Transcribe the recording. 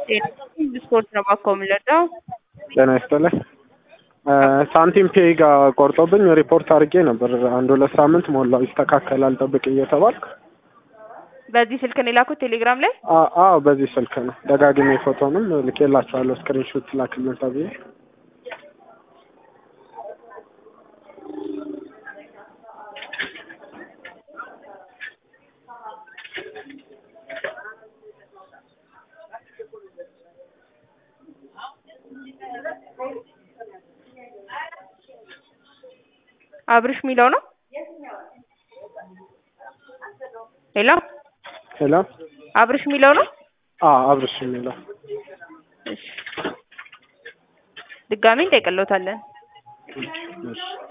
ስፖርት ነው ባኮ የምንለዳው ጤና ይስጥልኝ። ሳንቲም ፔይ ጋር ቆርጦብኝ ሪፖርት አድርጌ ነበር። አንድ ሁለት ሳምንት ሞላው ይስተካከላል ጠብቅ እየተባልኩ። በዚህ ስልክ ነው የላኩት ቴሌግራም ላይ አ- አዎ በዚህ ስልክ ነው። ደጋግሜ ፎቶንም ልኬላችኋለሁ ስክሪንሾት ላክልን ተብዬ። አብርሽ የሚለው ነው። ሄሎ ሄሎ አብርሽ የሚለው ነው። አዎ አብርሽ የሚለው እሺ ድጋሜ እንጠይቅልዎታለን። እሺ